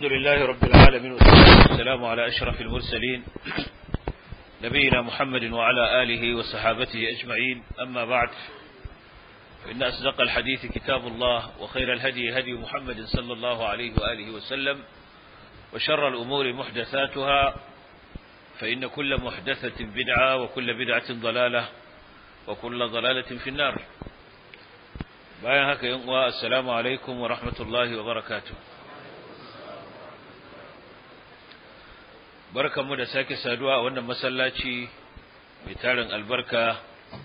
الحمد لله رب العالمين والصلاة والسلام على أشرف المرسلين نبينا محمد وعلى آله وصحابته أجمعين أما بعد فإن أصدق الحديث كتاب الله وخير الهدي هدي محمد صلى الله عليه وآله وسلم وشر الأمور محدثاتها فإن كل محدثة بدعة وكل بدعة ضلالة وكل ضلالة في النار bayan haka yin uwa assalamu alaikum wa rahmatullahi wa barakatuh barkanmu da sake saduwa a wannan masallaci mai tarin albarka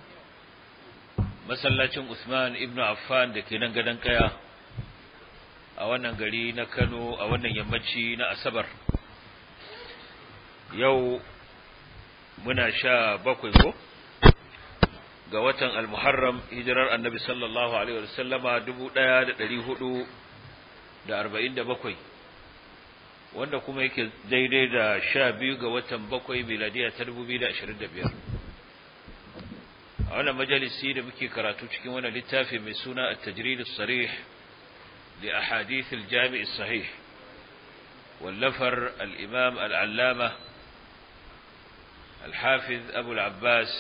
masallacin Usman ibn Affan da ke nan gadon kaya a wannan gari na Kano a wannan yammaci na Asabar yau muna sha bakwai ko ga watan al-Muharram hijirar Annabi sallallahu alaihi wasallama 1447 wanda kuma yake daidai da 12 ga watan bakwai miladiya ta 2025 a wannan majalisi da muke karatu cikin wannan littafi mai suna at-tajrid as-sarih li ahadith al-jami' as-sahih wallafar al-imam al-allama al-hafiz abu al-abbas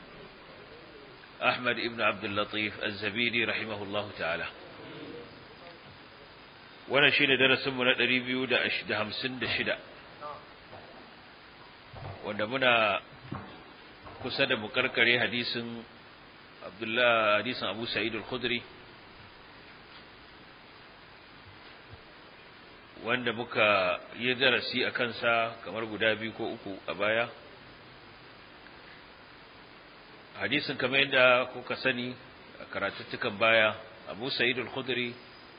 أحمد ابن عبد اللطيف الزبيدي رحمه الله تعالى وانا شيني درس منا دريبيو دا أشدهم سند شدا وانا منا كسد مكركري حديث عبد الله حديث أبو سعيد الخدري wanda muka yi darasi a kansa kamar guda biyu ko uku a baya hadisin kamar yadda kuka sani a karatuttukan baya abu sa'id al-khudri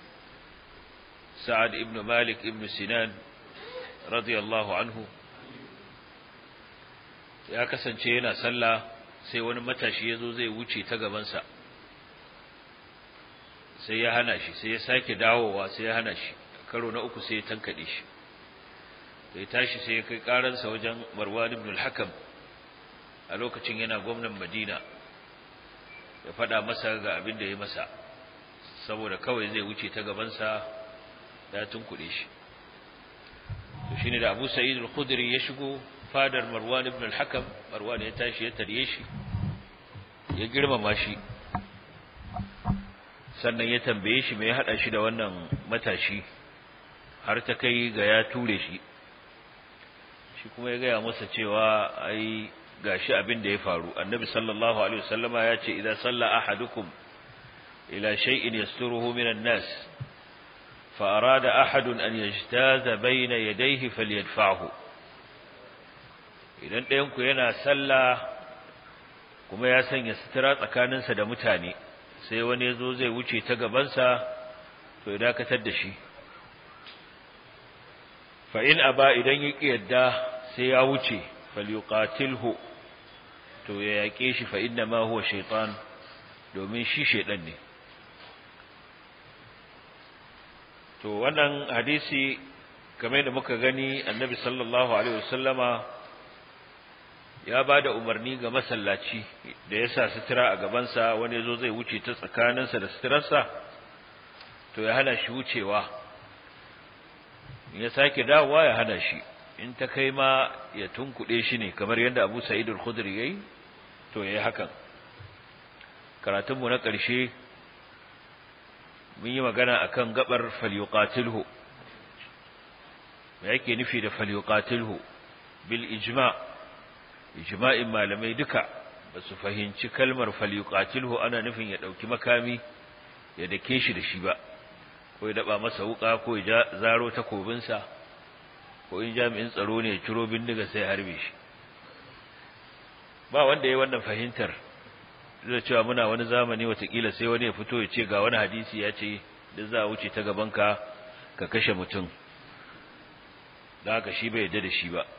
sa'ad ibn malik ibn sinan radiyallahu anhu ya kasance yana sallah sai wani matashi ya zo zai wuce ta gabansa sai ya hana shi sai ya sake dawowa sai ya hana shi karo na uku sai ya tankaɗe shi sai tashi sai ya kai ƙaransa wajen marwan ibn al-hakam a lokacin yana gwamnan Madina ya faɗa masa ga abin da ya masa saboda kawai zai wuce ta gabansa ya tunkuɗe shi to shine da Abu Sa'id al-Khudri ya shigo fadar Marwan ibn al-Hakam Marwan ya tashi ya tarye shi ya girmama shi sannan ya tambaye shi me ya hada shi da wannan matashi har ta kai ga ya ture shi shi kuma ya gaya masa cewa ai gashi abin da ya faru annabi sallallahu alaihi wasallama ya ce idan salla ahadukum ila shay'in yasturuhu minan nas fa arada ahadun an yajtaza bayna yadayhi falyadfa'hu idan ɗayan ku yana salla kuma ya sanya sutura tsakaninsa da mutane sai wani yazo zai wuce ta gabansa to ya dakatar da shi fa in aba idan ya yadda sai ya wuce falyuqatilhu to ya yake shi fa inna ma huwa shaytan domin shi shaydan ne to wannan hadisi kamar da muka gani annabi sallallahu alaihi wasallama ya bada umarni ga masallaci da ya sa sutura a gabansa wani yazo zai wuce ta tsakaninsa da suturarsa to ya hana shi wucewa ya sake dawowa ya hana shi in ta kai ma ya tunkuɗe shi ne kamar yadda Abu Sa'id al-Khudri yayi to yayi hakan karatun mu na ƙarshe mun yi magana akan gabar falyuqatilhu me yake nufi da falyuqatilhu bil ijma' ijma'in malamai duka ba su fahimci kalmar falyuqatilhu ana nufin ya dauki makami ya dake shi da shi ba ko ya daba masa wuka ko ya zaro takobinsa ko in jami'in tsaro ne ciro bindiga sai harbe shi ba wanda ya wannan fahimtar da cewa muna wani zamani watakila sai wani ya fito ya ce ga wani hadisi ya ce da za a wuce ta gabanka ka kashe mutum da haka shi bai yadda da shi ba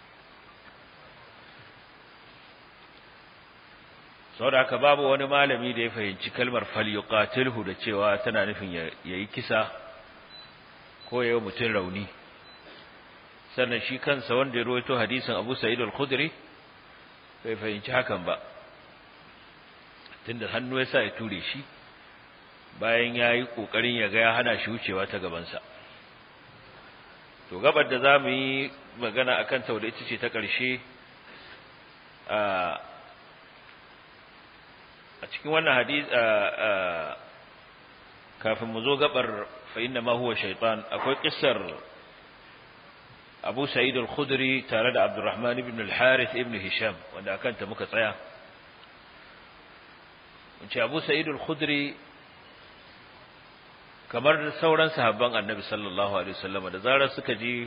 sau da haka babu wani malami da ya fahimci kalmar falyuqatilhu da cewa tana nufin ya yi kisa ko ya yi mutum rauni sannan shi kansa wanda ya rawaito hadisin Abu Sa'id al-Khudri bai fahimci hakan ba tunda hannu ya sa ya ture shi bayan ya yi ƙoƙarin ya ga ya hana shi wucewa ta gabansa to gabar da za mu yi magana a kanta wadda ita ce ta ƙarshe a cikin wannan hadis kafin mu zo gabar fa inna ma huwa shaytan akwai kissar Abu Sa'id al-Khudri tare da Abdurrahman ibn al-Harith ibn Hisham wanda akan ta muka tsaya mun ce Abu Sa'id al-Khudri kamar sauran sahabban Annabi sallallahu alaihi wasallam da zarar suka ji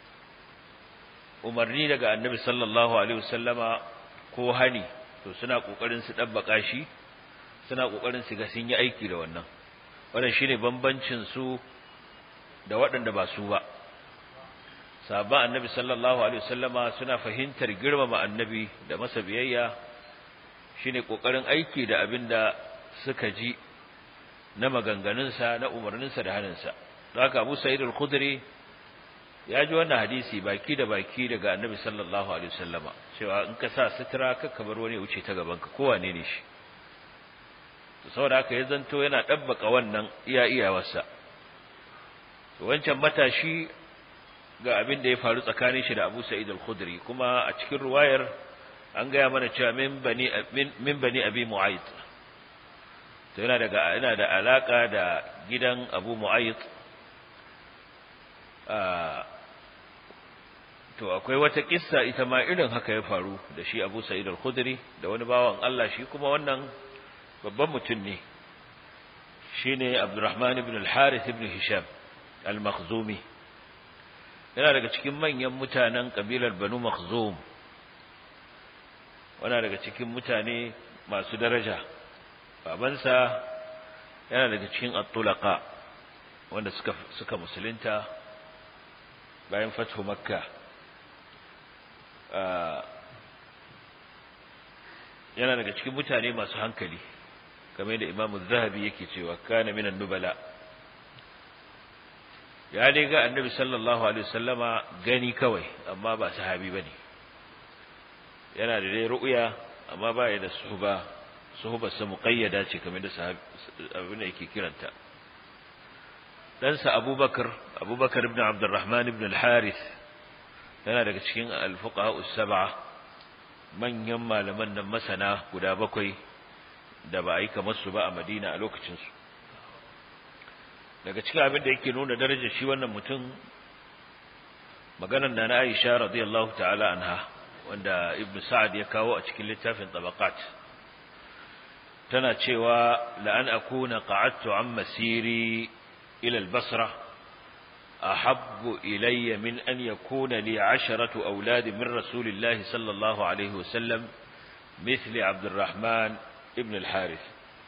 umarni daga Annabi sallallahu alaihi wasallama ko hani to suna kokarin su dabbaka shi suna kokarin su ga sun yi aiki da wannan wannan shine bambancin su da waɗanda ba su ba sahabban annabi sallallahu alaihi wasallama suna fahimtar girmama annabi da masa biyayya shine kokarin aiki da abinda suka ji na maganganunsa na umarninsa da haninsa don haka Abu Sa'id al-Khudri ya ji wannan hadisi baki da baki daga annabi sallallahu alaihi wasallama cewa in ka sa sutura ka bar wani wuce ta gaban ka kowane ne shi to saboda haka ya zanto yana dabbaka wannan iya iyawarsa to wancan matashi ga abin da ya faru tsakanin shi da Abu Sa'id al-Khudri kuma a cikin ruwayar an gaya mana cewa min bani min bani Abi Mu'ayth to yana daga yana da alaka da gidan Abu Mu'ayth to akwai wata kissa ita ma irin haka ya faru da shi Abu Sa'id al-Khudri da wani bawan Allah shi kuma wannan babban mutum ne shine Abdurrahman ibn al-Harith ibn Hisham al-Makhzumi yana daga cikin manyan mutanen kabilar Banu Makhzum wana daga cikin mutane masu daraja babansa yana daga cikin at-tulaqa wanda suka suka musulunta bayan fathu makka yana daga cikin mutane masu hankali kamar da imamu zahabi yake cewa kana minan nubala ya dai ga annabi sallallahu alaihi wasallama gani kawai amma ba sahabi bane yana da dai ru'ya amma ba ya da suhba suhba sa muqayyada ce kamar da sahabi abin da yake kiranta ɗansa abubakar abubakar ibn abdurrahman ibn al-harith yana daga cikin al-fuqaha us-sab'a manyan malaman nan masana guda bakwai da ba a yi kamar su ba a Madina a lokacin su daga cikin abin da yake nuna darajar shi wannan mutum maganar da na Aisha radiyallahu ta'ala anha wanda Ibn Sa'ad ya kawo a cikin littafin Tabaqat tana cewa la an akuna qa'adtu an masiri ila al-Basra أحب إلي من أن يكون لي عشرة أولاد من رسول الله صلى الله عليه وسلم مثل عبد الرحمن ابن الحارث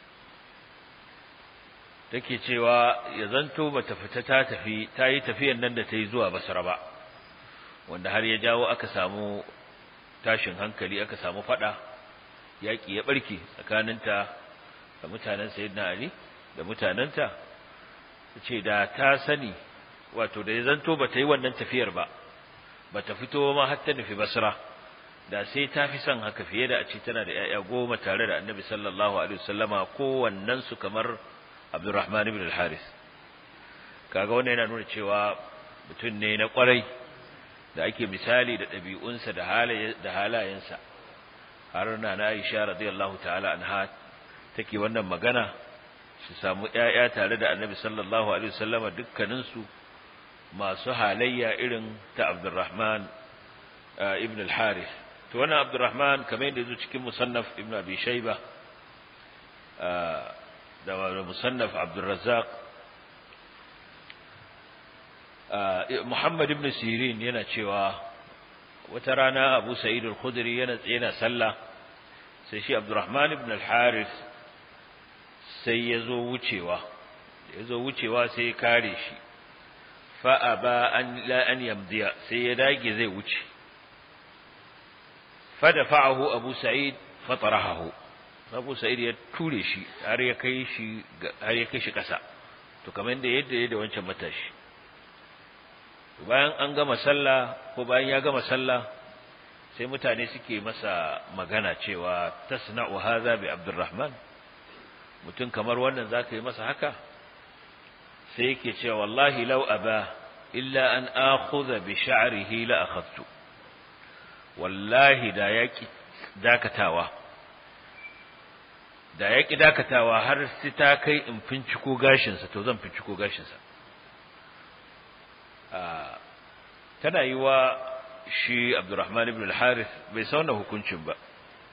take cewa ya zanto bata fita ta tafi ta yi tafiyan nan da ta yi zuwa basra ba wanda har ya jawo aka samu tashin hankali aka samu fada yaki ya barke tsakaninta da mutanen sayyidina ali da mutanenta ce da ta sani wato da ya zanto ba ta yi wannan tafiyar ba ba ta fito ma har ta nufi basra da sai ta fi son haka fiye da a ce tana da 'ya'ya goma tare da annabi sallallahu alaihi wasallama kowannen su kamar abdurrahman ibn al-haris kaga wannan yana nuna cewa mutum ne na kwarai da ake misali da ɗabi'unsa da halaye da halayensa har na na Aisha radiyallahu ta'ala anha take wannan magana su samu 'ya'ya tare da annabi sallallahu alaihi wasallama dukkanin su masu halayya irin ta Abdurrahman ibn al-Harith to wannan Abdurrahman kamar yadda yazo cikin musannaf ibn Abi Shayba da musannaf Abdul Razzaq Muhammad ibn Sirin yana cewa wata rana Abu Sa'id al-Khudri yana yana sallah sai shi Abdurrahman ibn al-Harith sai yazo wucewa yazo wucewa sai ya kare shi fa'aba an la an yamdiya sai ya dage zai wuce fadafa'ahu abu sa'id fatarahu abu sa'id ya ture shi har ya kai shi har ya kai shi kasa to kamar da yadda yadda wancan matashi bayan an gama sallah ko bayan ya gama sallah sai mutane suke masa magana cewa tasna'u hadha bi abdurrahman mutum kamar wannan zaka yi masa haka sai yake cewa wallahi law aba illa an akhudha bi sha'rihi la akhadtu wallahi da yaki dakatawa da yaki dakatawa har sai ta kai in finciko gashin sa to zan finciko gashin sa ah tana yi wa shi Abdurrahman ibn al-Harith bai sauna hukuncin ba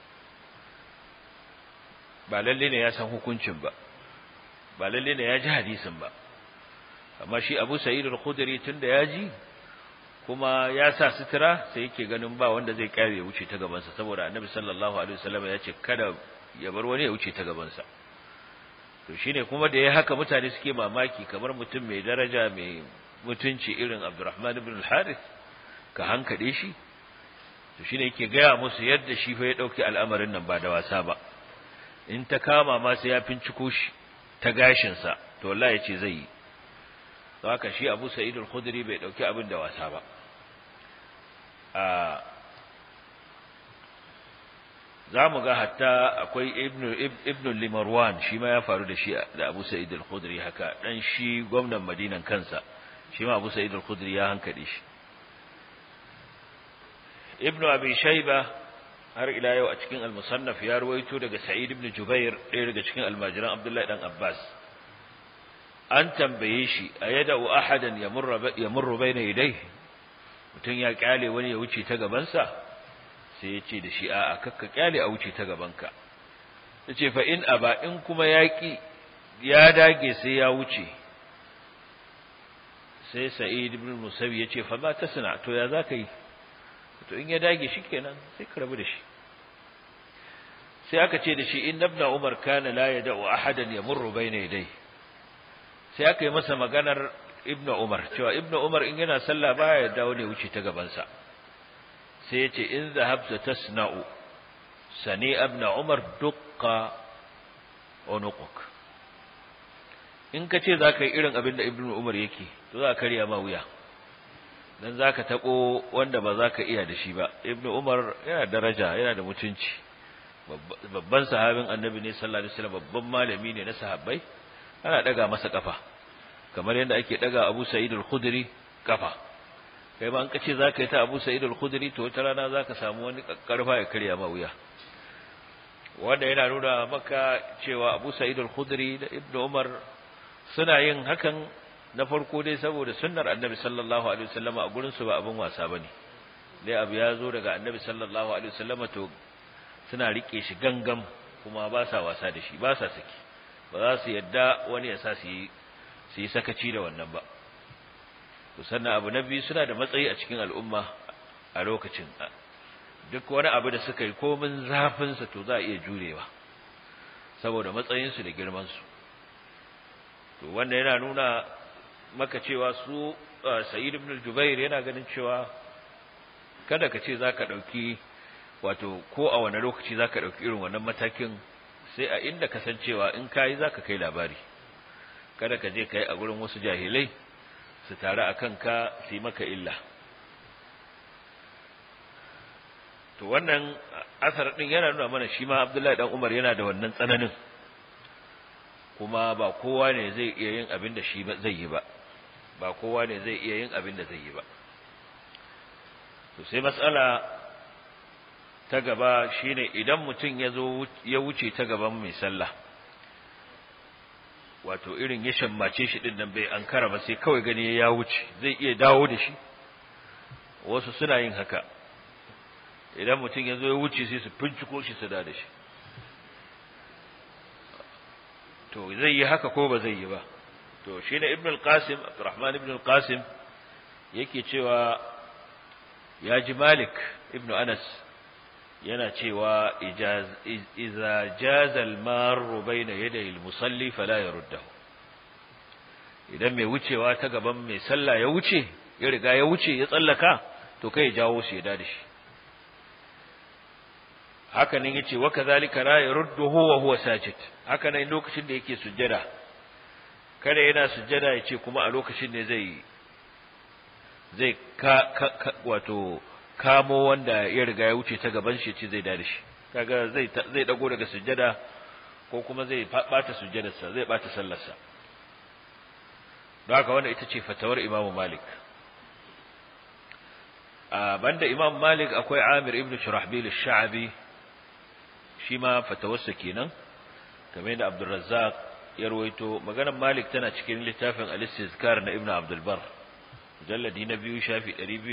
ba lalle ne ya san hukuncin ba ba lalle ne ya ji hadisin ba amma shi Abu Sa'id al-Khudri tunda ya ji kuma ya sa sutura sai yake ganin ba wanda zai kare ya wuce ta gaban sa saboda Annabi sallallahu alaihi wasallam ya ce kada ya bar wani ya wuce ta gaban sa to shine kuma da ya haka mutane suke mamaki kamar mutum mai daraja mai mutunci irin Abdurrahman ibn al-Harith ka hankade shi to shine yake gaya musu yadda shi fa ya dauki al'amarin nan ba da wasa ba in ta kama ma sai ya finciko shi ta gashin sa to wallahi yace zai yi don haka shi Abu Sa'id al-Khudri bai dauki abin da wasa ba a zamu ga hatta akwai Ibn Ibn Limarwan shi ma ya faru da shi da Abu Sa'id al-Khudri haka dan shi gwamnan Madinan kansa shi ma Abu Sa'id al-Khudri ya hankade shi Ibn Abi Shayba har ila yau a cikin al-Musannaf ya ruwaito daga Sa'id ibn Jubair ɗaya daga cikin almajiran Abdullahi dan Abbas an tambaye shi ayada'u ahadan yamurru yamurru bayna yadayhi mutun ya kyale wani ya wuce ta gaban sa sai ya ce da shi a'a kakka kyale a wuce ta gaban ka yace fa in aba in kuma yaki ya dage sai ya wuce sai Sa'id ibn Musawi yace fa ma tasna to ya zaka yi to in ya dage shikenan sai ka rabu da shi sai aka ce da shi in ibn Umar kana la yada'u ahadan yamurru bayna yadayhi sai aka yi masa maganar ibnu umar cewa ibnu umar in yana sallah baya dawo ne wuce ta gabansa sai ya ce in zahabta tasna'u sani ibnu umar dukka unuquk in ka ce za ka yi irin abin da ibnu umar yake to za ka karya ma wuya dan za ka taɓo wanda ba za ka iya da shi ba ibnu umar yana daraja yana da mutunci babban sahabin annabi ne sallallahu alaihi wasallam babban malami ne na sahabbai ana daga masa kafa kamar yadda ake daga Abu Sa'id al-Khudri kafa kai ba an kace zaka yi ta Abu Sa'id al-Khudri to wata rana zaka samu wani karfa ya karya ma wuya wanda yana nuna maka cewa Abu Sa'id al-Khudri da Ibn Umar suna yin hakan na farko dai saboda sunnar Annabi sallallahu alaihi wasallam a gurin su ba abin wasa bane dai abu ya zo daga Annabi sallallahu alaihi wasallam to suna rike shi gangam kuma ba sa wasa da shi ba sa saki ba za su yadda wani ya sa su yi sakaci da wannan ba to sannan abu na biyu suna da matsayi a cikin al'umma a lokacin duk wani abu da suka yi komin zafinsa to za a iya jurewa saboda matsayinsu da girmansu to wanda yana nuna maka cewa su sa'id ibn jubair yana ganin cewa kada ka ce za ka ɗauki wato ko a wani lokaci za ka ɗauki irin wannan matakin sai a inda kasancewa in kayi zaka kai labari kada ka je kai a gurin wasu jahilai su tare akan ka su yi maka illa to wannan asar din yana nuna mana shi ma Abdullahi dan Umar yana da wannan tsananin kuma ba kowa ne zai iya yin abin da shi zai yi ba ba kowa ne zai iya yin abin da zai yi ba to sai mas'ala ta gaba shine idan mutum ya zo ya wuce ta gaban mai sallah wato irin ya shammace shi din nan bai ankara ba sai kawai gani ya wuce zai iya dawo da shi wasu suna yin haka idan mutum ya zo ya wuce sai su finciko shi su da shi to zai yi haka ko ba zai yi ba to shine ibn al-qasim abdurrahman ibn al-qasim yake cewa ya ji malik ibn anas yana cewa iza jazal maru baina yadayil musalli fala yaruddahu idan mai wucewa ta gaban mai sallah ya wuce ya riga ya wuce ya tsallaka to kai jawo shi ya dade shi haka nan yace wa kadhalika la yarudduhu wa huwa sajid haka nan lokacin da yake sujjada kada yana sujjada yace kuma a lokacin ne zai zai ka, ka wato kamo wanda ya riga ya wuce ta gaban shi ce zai dade shi kaga zai zai dago daga sujjada ko kuma zai bata sujjadarsa zai bata sallarsa don haka wannan ita ce fatawar Imam Malik banda imam malik akwai amir ibn shurahbil ash-sha'bi shi ma fatawarsa kenan kamar da abdurrazzaq ya rawaito maganar malik tana cikin littafin al-istizkar na ibn abdul bar mujalladi na biyu shafi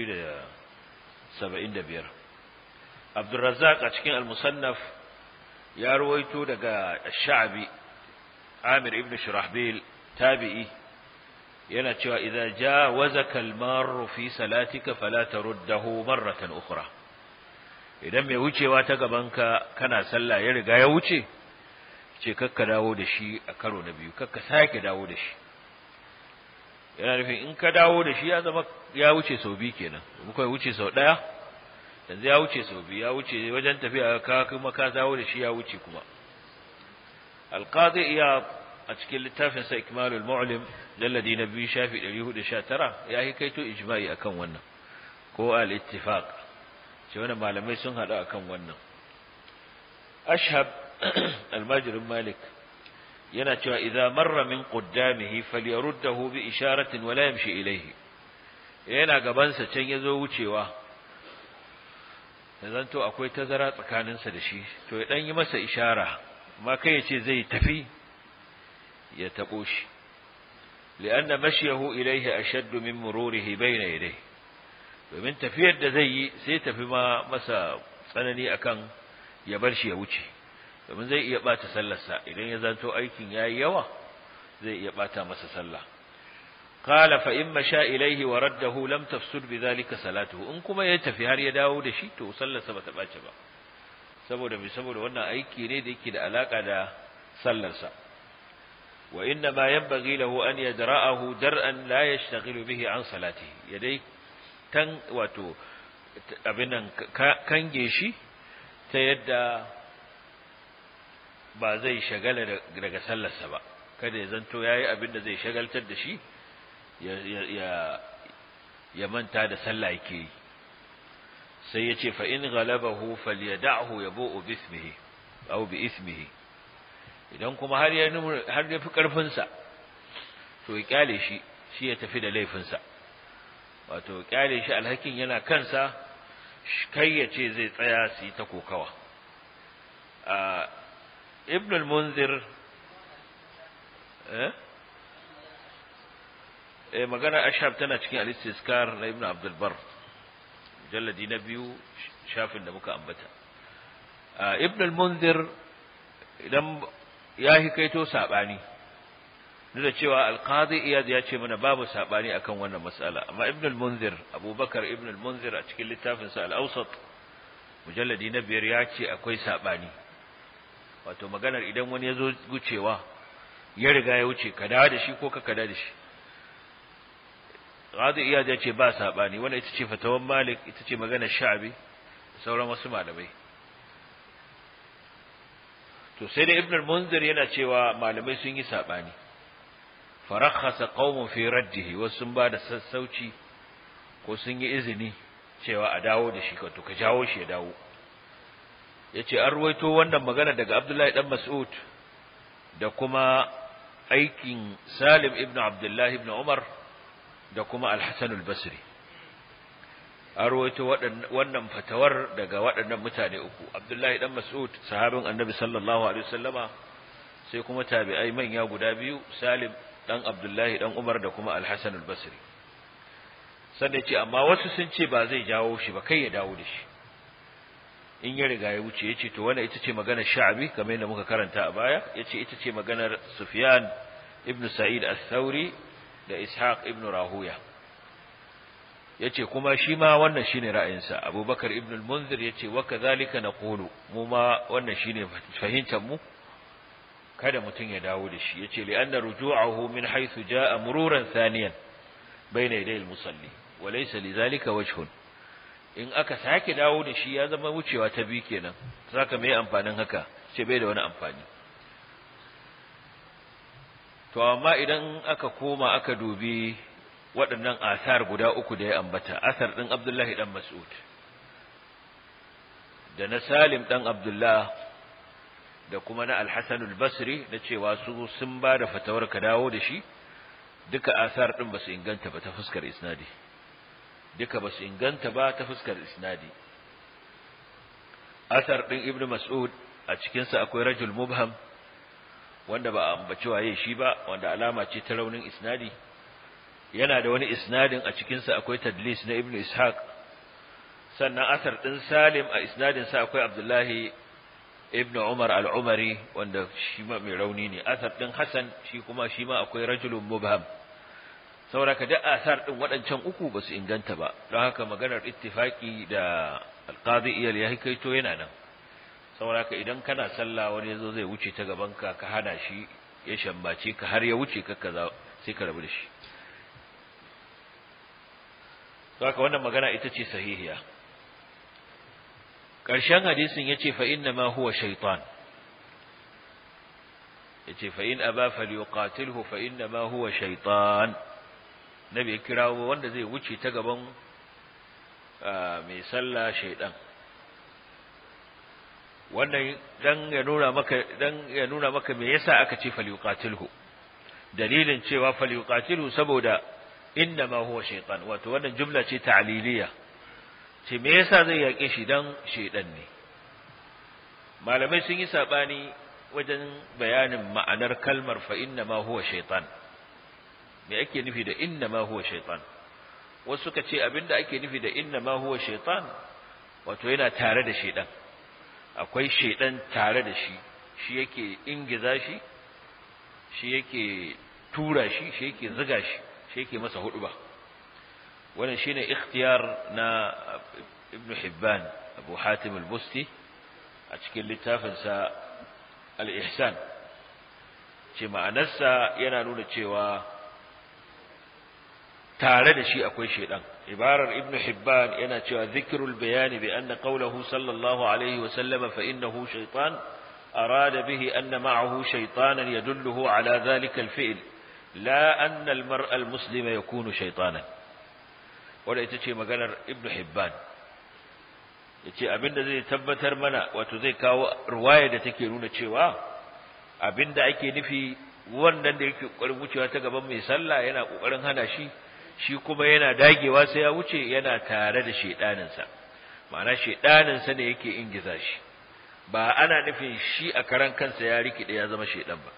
275 abdurrazzaq a cikin al-musannaf ya rawaito daga ash-sha'bi amir ibn shurahbil tabi'i yana cewa idza jawazaka al-marru fi salatika fala taruddahu marratan ukhra idan mai wucewa ta gabanka kana sallah ya riga ya wuce ce kakka dawo da shi a karo na biyu kakka sake dawo da shi yana nufin in ka dawo da shi ya zama ya wuce sau biyu kenan muka wuce sau daya yanzu ya wuce sau biyu ya wuce wajen tafiya ka kuma ka dawo da shi ya wuce kuma alqadi iya a cikin littafin sa ikmalul mu'lim jalladi na biyu shafi 419 ya yi kaito ijma'i akan wannan ko al-ittifaq ce wannan malamai sun hada akan wannan ashhab almajirin malik yana cewa idza marra min qaddamihi falyaruddahu bi isharatin wala yamshi ilayhi yana gaban sa can yazo wucewa zanto akwai tazara tsakaninsa da shi to ya dan yi masa ishara amma kai ya ce zai tafi ya tabo shi lianna mashyahu ilayhi ashadd min mururihi bayna yadayhi domin tafiyar da zai yi sai tafi ma masa tsanani akan ya bar shi ya wuce domin zai iya bata sallarsa idan ya zanto aikin yayi yawa zai iya bata masa sallah qala fa in masha ilayhi wa raddahu lam tafsud bidhalika salatuhu in kuma ya tafi har ya dawo da shi to sallarsa bata bace ba saboda me saboda wannan aiki ne da yake da alaka da sallarsa wa inna ma yanbaghi lahu an yadra'ahu dar'an la yashtaghilu bihi an salatihi yadai tan wato abin nan kange shi ta yadda ba zai shagala daga sallarsa ba kada ya zanto yayi abin da zai shagaltar da shi ya ya manta da sallah yake yi sai yace fa in ghalabahu falyad'hu yabu'u bismihi aw bi ismihi idan kuma har ya har ya fi karfin sa to ya kyale shi shi ya tafi da laifin sa wato kyale shi alhakin yana kansa kai ya ce zai tsaya su yi ta kokawa ibn al-munzir eh eh magana ashab tana cikin al-istizkar na ibn abdul bar mujalladi na biyu shafin da muka ambata ibn al-munzir idan ya hikaito sabani duk da cewa al-qadi iyad ya ce mana babu sabani akan wannan mas'ala amma ibn al-munzir abubakar ibn al-munzir a cikin littafin sa al-awsat mujalladi na biyar ya ce akwai sabani wato maganar idan wani ya zo gucewa ya riga ya wuce ka dawo da shi ko ka kada da shi Qadi Iyad ya ce ba sabani wannan ita ce fatawan Malik ita ce maganar Sha'bi sauran wasu malamai to sai da Ibn al-Munzir yana cewa malamai sun yi sabani farakhasa qaumun fi raddihi wasu sun ba da sassauci ko sun yi izini cewa a dawo da shi to ka jawo shi ya dawo yace an ruwaito wannan magana daga Abdullahi dan Mas'ud da kuma aikin Salim ibn Abdullah ibn Umar da kuma Al-Hasan al-Basri an ruwaito wannan fatawar daga waɗannan mutane uku Abdullahi dan Mas'ud sahabin Annabi sallallahu alaihi wasallama sai kuma tabi'ai manya guda biyu Salim dan Abdullahi dan Umar da kuma Al-Hasan al-Basri sannan ce amma wasu sun ce ba zai jawo shi ba kai ya dawo da shi in ya riga ya wuce yace to wannan ita ce maganar Sha'bi kamar yadda muka karanta a baya yace ita ce maganar Sufyan ibn Sa'id al-Thawri da Ishaq ibn Rahuya yace kuma shi ma wannan shine ra'ayinsa Abubakar ibn al-Munzir yace wa kadhalika naqulu mu ma wannan shine fahimtar mu kada mutun ya dawo da shi yace li anna ruju'ahu min haythu ja'a mururan thaniyan bayna yaday al-musalli wa laysa lidhalika wajhun in aka sake dawo da shi ya zama wucewa ta bi kenan saka mai amfanin haka ce bai da wani amfani to amma idan aka koma aka dubi waɗannan asar guda uku da ya ambata asar ɗin Abdullahi ɗan Mas'ud da na Salim ɗan Abdullah da kuma na Al-Hasan al-Basri da cewa su sun ba da fatawar ka dawo da shi duka asar ɗin ba su inganta ba ta fuskar isnadi duka ba su inganta ba ta fuskar isnadi asar ɗin ibn mas'ud a cikinsa akwai rajul mubham wanda ba a ambaci waye shi ba wanda alama ce ta raunin isnadi yana da wani isnadin a cikinsa akwai tadlis na ibn ishaq sannan asar ɗin salim a isnadinsa akwai abdullahi ibn umar al-umari wanda shi ma mai rauni ne asar ɗin hasan shi kuma shi ma akwai rajulun mubham sauraka da asar ɗin waɗancan uku ba su inganta ba don haka maganar ittifaki da alqadi iyal ya kaito yana nan sauraka idan kana sallah wani yazo zai wuce ta gaban ka ka hana shi ya shambace ka har ya wuce ka kaza sai ka rabu da shi sauraka wannan magana ita ce sahihiya ƙarshen hadisin yace fa inna ma huwa shaytan yace fa in aba falyuqatilhu fa inna ma huwa shaytan nabi ya kirawo wanda zai wuce ta gaban mai sallah shaydan wannan dan ya nuna maka dan ya nuna maka me yasa aka ce falyuqatilhu dalilin cewa falyuqatilhu saboda inna ma huwa shaytan wato wannan jumla ce ta'liliya ce me yasa zai yake shi dan shaydan ne malamai sun yi sabani wajen bayanin ma'anar kalmar fa inna ma huwa shaytan me ake nufi da inna ma huwa shaytan wasu suka ce abinda ake nufi da inna ma huwa shaytan wato yana tare da shaydan akwai shaydan tare da shi shi yake ingiza shi shi yake tura shi shi yake zuga shi shi yake masa huduba wannan shine ikhtiyar na ibn hibban abu hatim al-busti a cikin littafinsa al-ihsan ce ma'anarsa yana nuna cewa tare da shi akwai shedan ibarar ibn hibban yana cewa zikrul bayani bi anna qawluhu sallallahu alaihi wa sallam fa innahu shaytan arada bihi anna ma'ahu shaytanan yadulluhu ala dhalika al-fi'l la anna al-mar'a al-muslima yakunu shaytanan wanda ita ce maganar ibn hibban yace abinda zai tabbatar mana wato zai kawo ruwaya da take nuna cewa abinda ake nufi wannan da yake kokarin wucewa ta gaban mai sallah yana kokarin hana shi shi kuma yana dagewa sai ya wuce yana tare da shedanin sa ma'ana shedanin sa ne yake ingiza shi ba ana nufin shi a karan kansa ya rikide ya zama shedan ba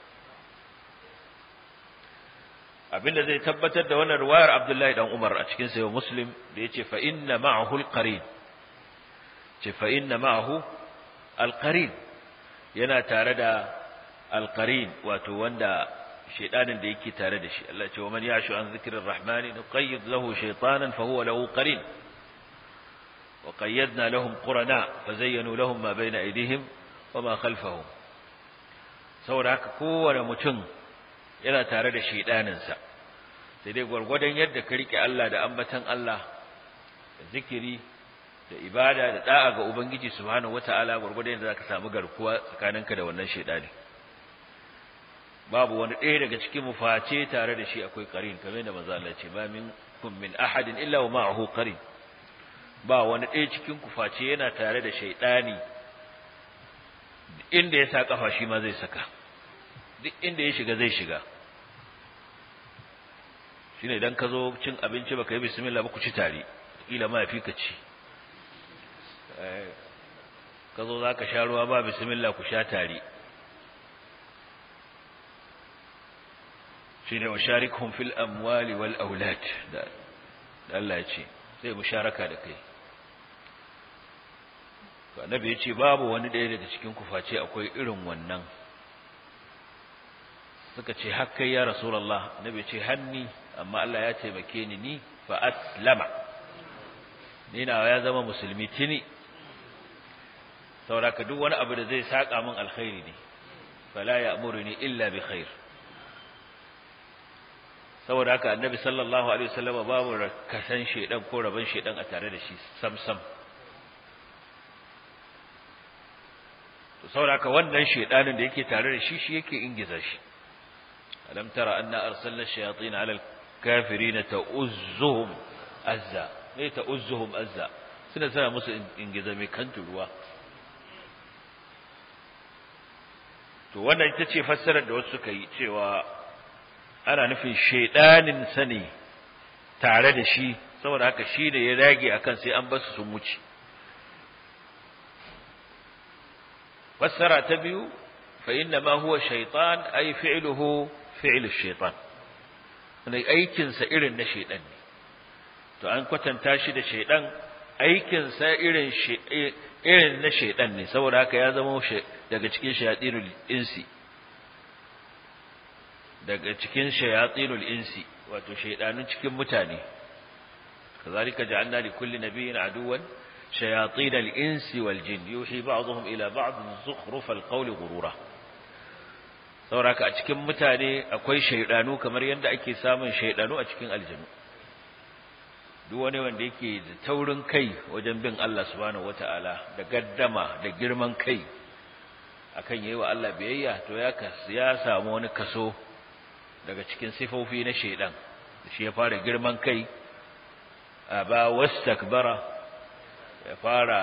abinda zai tabbatar da wannan ruwayar Abdullahi dan Umar a cikin sayo Muslim da yace fa inna ma'ahu al-qarin ce fa inna ma'ahu al-qarin yana tare da al-qarin wato wanda shedanin da yake tare da shi Allah ce wa man ya'shu an zikrir rahmani nuqayyid lahu shaytanan fa huwa lahu qarin wa qayyadna lahum qurana fazayyanu lahum ma bayna aydihim wa ma khalfahum saboda haka kowane mutum yana tare da shedaninsa sai dai gwargwadon yadda ka rike Allah da ambatan Allah da zikiri da ibada da da'a ga ubangiji subhanahu wataala gwargwadon yadda zaka samu garkuwa tsakaninka da wannan shedani babu wani ɗaya daga cikin mu face tare da shi akwai qarin kamar da manzo Allah ce ba min kun min ahadin illa wa ma'ahu qarin ba wani ɗaya cikin ku face yana tare da shaydani inda ya sa kafa shi ma zai saka duk inda ya shiga zai shiga shine idan ka zo cin abinci baka yi bismillah ba ku ci tare kila ma yafi ka ci ka zo zaka sha ruwa ba bismillah ku sha tare shine washarikhum fil amwali wal aulad da Allah ya ce sai musharaka da kai to annabi ya ce babu wani ɗaya daga cikin ku face akwai irin wannan suka ce har kai ya rasulullah annabi ce hanni amma Allah ya taimake ni ni fa aslama ni na ya zama musulmi tini saboda duk wani abu da zai saka min alkhairi ne fala ya'muruni illa bi khair saboda haka annabi sallallahu alaihi wasallam babu kasan shedan ko raban shedan a tare da shi sam sam to saboda haka wannan shedanin da yake tare da shi shi yake ingiza shi ألم ترى أن أرسلنا الشياطين على الكافرين تؤزهم أزا ليه تؤزهم أزا سنة سنة مسل إنجزامي كنت الوا to wannan ita ce fassarar da wasu suka yi cewa ana nufin shaidanin sani tare da shi saboda haka shi ne ya dage akan sai an basu sun wuce fassara ta biyu fa inna ma huwa shaytan ay fi'luhu fi'lu shaytan ne aikin sa irin na shaydan ne to an kwatanta shi da shaydan aikin sa irin irin na shaydan ne saboda haka ya zama daga cikin shayatinul insi daga cikin shayatinul insi wato shaydanun cikin mutane kazalika ja'alna li kulli nabiyyin aduwan shayatin al-insi wal jin yuhi ba'dhum ila ba'd zukhruf al-qawli ghurura sauraka a cikin mutane akwai shaydanu kamar yadda ake samun shaydanu a cikin aljanu duk wani wanda yake da taurin kai wajen bin Allah subhanahu wataala da gaddama da girman kai akan yayi wa Allah biyayya to ya ya samu wani kaso daga cikin sifofi na shaydan shi ya fara girman kai aba wastakbara ya fara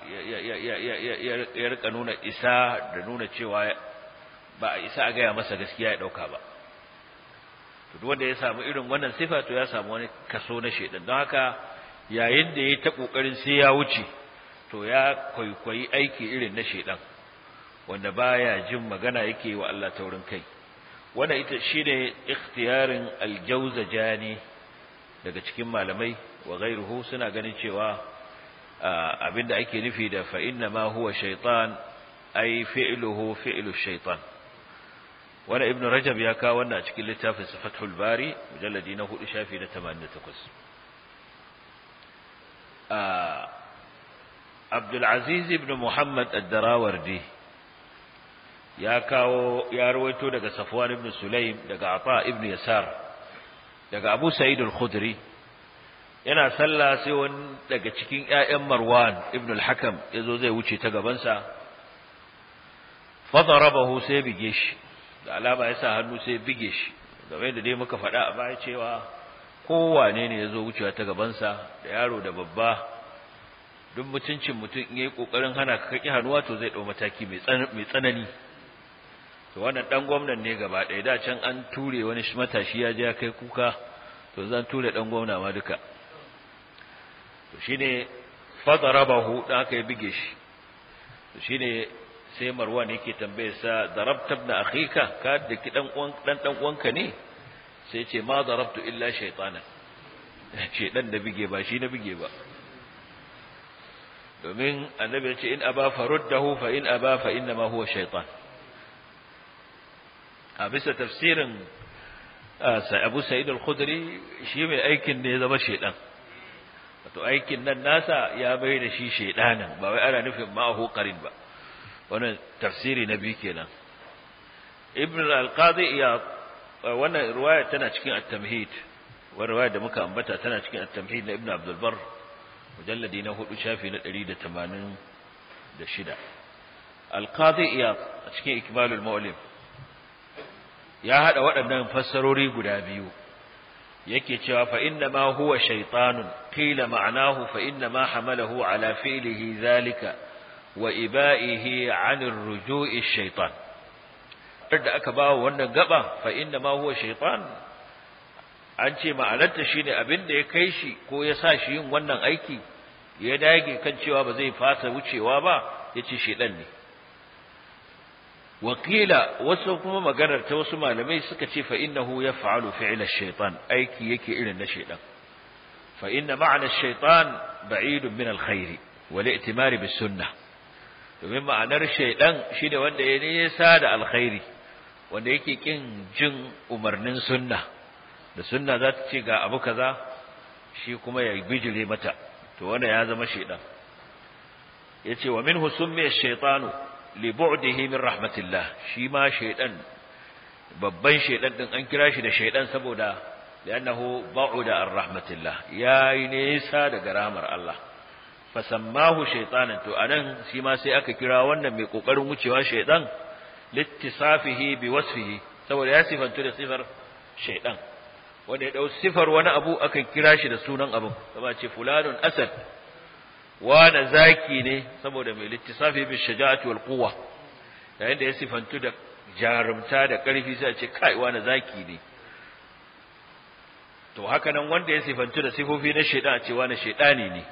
ya rika nuna isa da nuna cewa ba a isa a gaya masa gaskiya ya dauka ba to duk wanda ya samu irin wannan sifa to ya samu wani kaso na shedan don haka yayin da yayi ta kokarin sai ya wuce to ya kwaikwayi aiki irin na shedan wanda baya jin magana yake wa Allah taurin kai wannan ita shine ikhtiyarin al-jawzajani daga cikin malamai wa ghairuhu suna ganin cewa abinda ake nufi da fa inna ma huwa shaytan ay fi'luhu fi'lu shaytan wala ibn rajab ya kawo wannan a cikin littafin fathul bari mujalladi na 4 shafi na 88 abdul aziz ibn muhammad ad-darawardi ya kawo ya rawaito daga safwan ibn sulaim daga ata ibn yasar daga abu sa'id al-khudri yana sallah sai wani daga cikin ƴaƴan Marwan ibn al-Hakam yazo zai wuce ta gaban sa fadarabahu sai bige shi da alama yasa hannu sai bige shi game da dai muka faɗa a baya cewa kowane ne yazo wucewa ta gaban sa da yaro da babba duk mutuncin mutum in yayi kokarin hana ka kaki hannuwa to zai dau mataki mai tsanani to wannan dan gwamnan ne gaba ɗaya da can an ture wani matashi ya je ya kai kuka to zan ture dan gwamna ma duka to shine fadarabahu dan aka yi bige shi to shine sai Marwan yake tambaye sa darabta ibn akhika ka da ki dan uwan dan dan uwanka ne sai ce ma darabtu illa shaytana ce dan da bige ba shi na bige ba domin annabi ya ce in aba faruddahu fa in aba fa inna ma huwa shaytan a bisa tafsirin Abu Sa'id al-Khudri shi mai aikin ne ya zama shaytan wato aikin nan nasa ya bai da shi shaydanin ba wai ana nufin ma'ahu qarin ba wannan tafsiri na biyu kenan Ibn al-Qadi ya wannan riwaya tana cikin at-Tamhid wannan riwaya da muka ambata tana cikin at-Tamhid na Ibn Abdul Barr mujalladi na 4 shafi na 186 al-Qadi Iyad a cikin Ikmalul Mu'allim ya hada waɗannan fassarori guda biyu yake cewa fa inna ma huwa shaytanun qila ma'nahu fa inna ma hamalahu ala fi'lihi zalika wa iba'ihi 'anir ruju'i shaytan da aka bawo wannan gaba fa inna ma huwa shaytan an ce ma'anarta shine abin da ya kai shi ko ya sa shi yin wannan aiki ya dage kan cewa ba zai fasa wucewa ba yace shedan ne wakila wasu kuma maganar ta wasu malamai suka ce fa innahu yaf'alu fi'l ash-shaytan aiki yake irin na shaytan fa inna ma'na ash-shaytan ba'idun min al-khair wal i'timar bis sunnah domin ma'anar shaytan shine wanda ya nisa da alkhairi wanda yake kin jin umarnin sunna da sunna za ta ce ga abu kaza shi kuma ya bijire mata to wanda ya zama shaytan yace wa minhu summiya ash-shaytanu libu'dihi min rahmatillah shi ma shaydan babban shaydan din an kira shi da shaydan saboda li'annahu ba'uda ar rahmatillah yayi nisa daga rahmar Allah fasammahu shaytanan to anan shi ma sai aka kira wannan mai kokarin wucewa shaydan littisafihi biwasfihi saboda ya sifantu da sifar shaydan wanda ya dau sifar wani abu aka kira shi da sunan abu kuma ce fulanun asad wane zaki ne saboda mai littisafi bi shaja'ati wal quwwa yayin da ya sifantu da jarumta da karfi sai a ce kai wane zaki ne to haka nan wanda ya sifantu da sifofi na shaidan a cewa na shaidani ne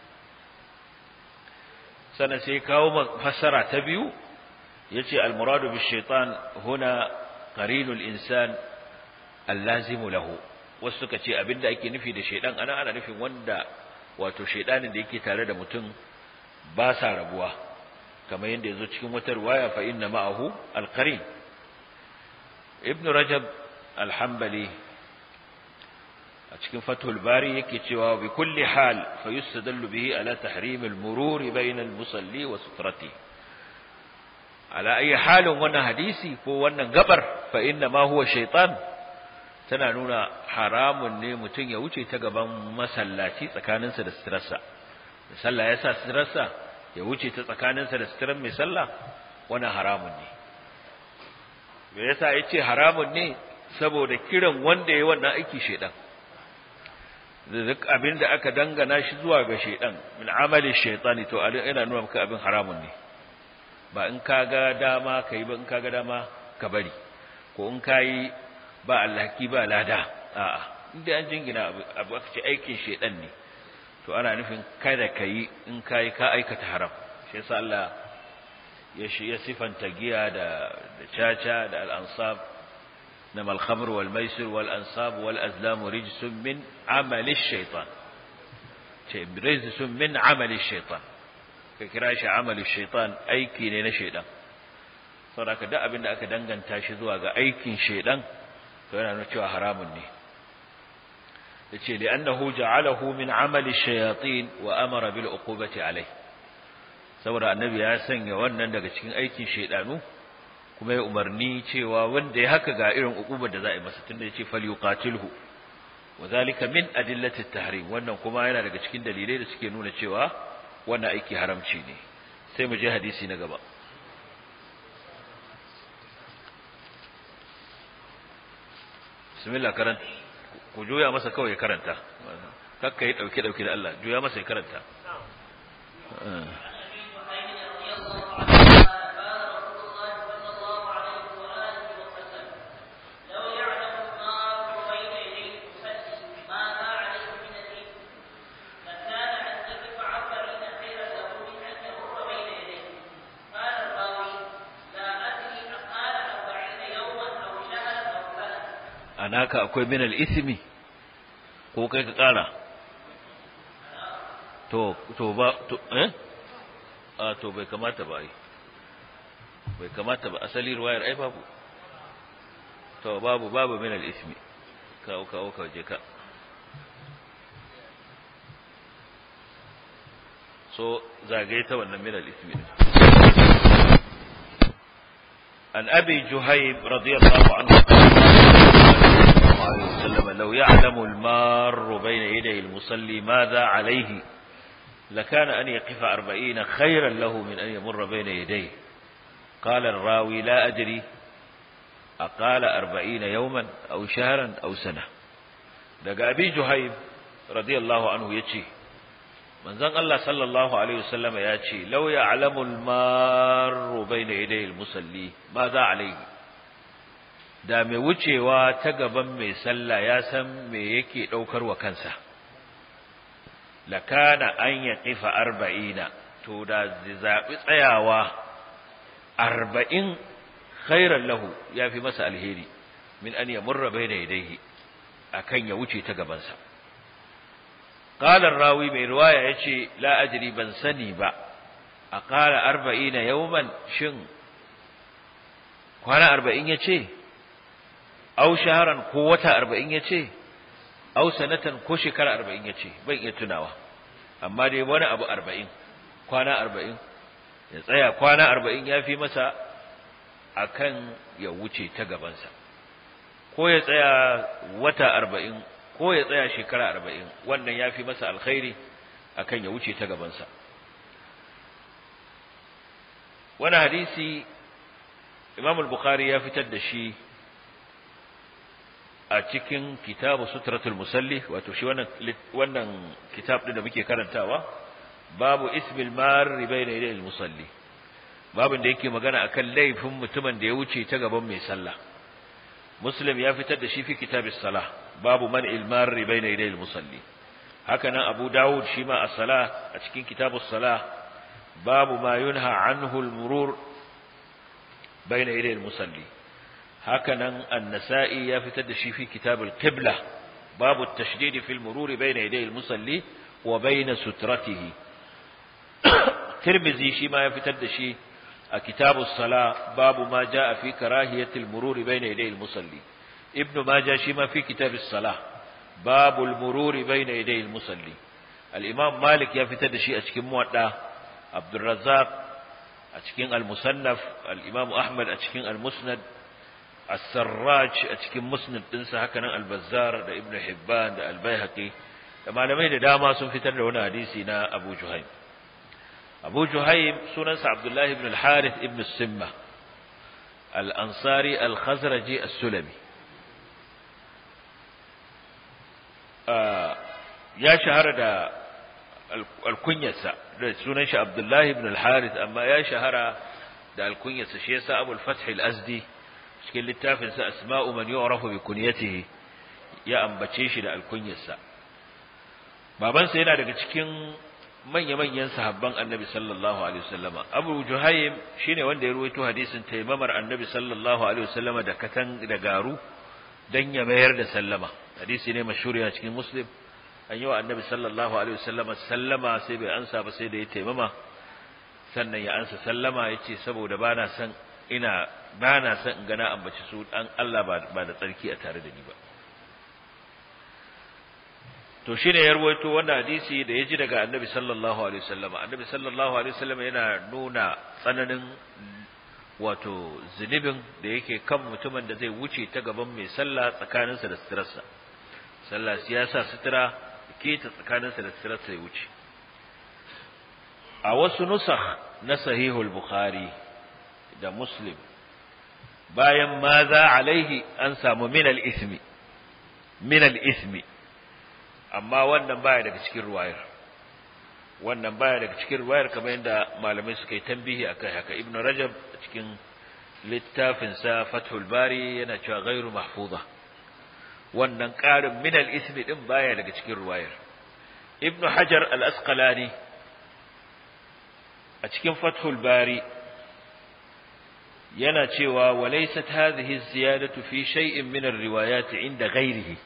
sannan sai kawo fassara ta biyu yace al-muradu bi shaitan huna qarinul insan allazimu lahu wasu suka ce abinda ake nufi da shaidan ana ana nufin wanda wato shaidanin da yake tare da mutum ba sa rabuwa kamar yadda yazo cikin wata riwaya fa inna ma'ahu al-qarin ibn rajab al-hanbali a cikin fathul bari yake cewa bi kulli hal fa yustadallu bihi ala tahrim al-murur bayna al-musalli wa sutrati ala ayi halin wannan hadisi ko wannan gabar fa inna ma huwa shaytan tana nuna haramun ne mutum ya wuce ta gaban masallaci tsakaninsa da suturarsa da sallah ya sa suturarsa ya wuce ta tsakaninsa da suturar mai sallah wannan haramun ne me yasa yace haramun ne saboda kiran wanda yayi wannan aiki shedan duk abin da aka dangana shi zuwa ga shedan min amali shaytani to ina nuna maka abin haramun ne ba in kaga dama kai ba in kaga dama ka bari ko in kai ba alhaki ba lada a'a inda an jingina abu aka ce aikin shedan ne to ana nufin kada kai in kai ka aikata haram shi yasa Allah ya shi ya sifanta giya da da caca da al-ansab nama al-khamr wal maisir wal ansab wal azlam rijsun min amali ash-shaytan ce rijsun min amali ash-shaytan ka kira shi amali ash-shaytan aiki ne na shaydan saboda duk abin da aka danganta shi zuwa ga aikin shaydan to yana nuna cewa haramun ne yace li annahu ja'alahu min amali shayatin wa amara bil uqubati alayh saboda annabi ya sanya wannan daga cikin aikin shaydanu kuma ya umarni cewa wanda ya haka ga irin uqubar da za a yi masa tunda yace falyuqatilhu wadhalika min adillati at-tahrim wannan kuma yana daga cikin dalilai da suke nuna cewa wannan aiki haramci ne sai mu je hadisi na gaba bismillah karanta ku juya masa kawai ya karanta kakka yi dauke dauke da Allah juya masa ya karanta naka akwai minal ismi ko kai ka kara to to ba to eh a to bai kamata ba ai bai kamata ba asali ruwayar ai babu to babu babu minal ismi ka ka ka je ka so zagaye ta wannan minal ismi an abi juhaib radiyallahu anhu عليه وسلم لو يعلم المار بين يدي المصلي ماذا عليه لكان أن يقف أربعين خيرا له من أن يمر بين يديه قال الراوي لا أدري أقال أربعين يوما أو شهرا أو سنة لقى أبي جهيب رضي الله عنه يتشي من ذن الله صلى الله عليه وسلم يتشي لو يعلم المار بين يدي المصلي ماذا عليه da mai wucewa ta gaban mai sallah ya san me yake daukar wa kansa lakana an ya kifa arba'ina to da zabi tsayawa arba'in khairan lahu ya fi masa alheri min an ya murra bai da yadaihi akan ya wuce ta gabansa qala rawi mai riwaya yace la ajri ban sani ba a qala arba'ina yawman shin kwana arba'in yace aw shaharan ko wata arba'in ya ce aw sanatan ko shekara arba'in ya ce ban iya tunawa amma dai wani abu arba'in kwana arba'in ya tsaya kwana arba'in ya fi masa akan ya wuce ta gabansa ko ya tsaya wata arba'in ko ya tsaya shekara arba'in wannan ya fi masa alkhairi akan ya wuce ta gabansa wani hadisi imam al-bukhari ya fitar da shi a cikin kitabu sutratul musalli wato shi wannan wannan kitab din da muke karantawa babu ismil marri bayna yadayil musalli babin da yake magana akan laifin mutumin da ya wuce ta gaban mai sallah muslim ya fitar da shi fi kitabis salah babu man ilmarri bayna yaday al-musalli haka nan Abu Dawud shi ma as-salah a cikin kitabus salah babu ma yunha anhu al-murur bayna yaday al-musalli haka nan an-Nasa'i ya fitar da shi fi kitab al-qibla babu at-tashdid fi al-murur bayna yaday al-musalli wa bayna sutratihi Tirmidhi shi ma ya fitar da shi a kitabus sala babu ma jaa fi karahiyati al-murur bayna yaday al-musalli ibnu majah shi ma fi kitabus sala babu al-murur bayna yaday al-musalli al-imam malik ya fitar da shi a cikin muwadda abdur razzaq a cikin al-musannaf al-imam ahmad a cikin al-musnad as-sarraj a cikin musnad dinsa haka nan al-bazzar da ibnu hibban da al-baihaqi da malamai da dama sun fitar da wani hadisi na abu juhaym abu juhaym sunansa abdullahi ibn al-harith ibn simma al-ansari al-khazraji as-sulami ya shahara da alkunyarsa da sunan shi abdullahi ibn al-harith amma ya shahara da alkunyarsa shi yasa abul fath al-azdi cikin littafin sa asma'u man yu'rafu bi kunyatihi ya ambace shi da alkunyarsa babansa yana daga cikin manya-manyan sahabban annabi sallallahu alaihi wasallama abu juhaym shine wanda ya ruwaito hadisin taimamar annabi sallallahu alaihi wasallama da katan da garu dan ya mayar da sallama hadisi ne mashhuri a cikin muslim an yi wa annabi sallallahu alaihi wasallama sallama sai bai ansa ba sai da ya taimama sannan ya ansa sallama yace saboda bana san ina bana san in gana ambaci su dan Allah ba da tsarki a tare da ni ba to shine ya rawaito wannan hadisi da ya ji daga annabi sallallahu alaihi wasallama annabi sallallahu alaihi wasallama yana nuna tsananin wato zunubin da yake kan mutumin da zai wuce ta gaban mai sallah tsakaninsa da suturarsa sallah siyasa sutura ke ta tsakaninsa da suturarsa ya wuce a wasu nusakh na sahihul bukhari da muslim bayan ma za alaihi an samu min al-ismi min al-ismi amma wannan baya daga cikin ruwayar wannan baya daga cikin ruwayar kamar yadda malamai suka yi tambihi akai haka ibnu rajab a cikin littafin sa fathul bari yana cewa ghairu mahfuza wannan ƙarin min al-ismi din baya daga cikin ruwayar ibnu hajar al-asqalani a cikin fathul bari yana cewa walaysat hadhihi ziyadatu fi shay'in min ar-riwayat inda ghairihi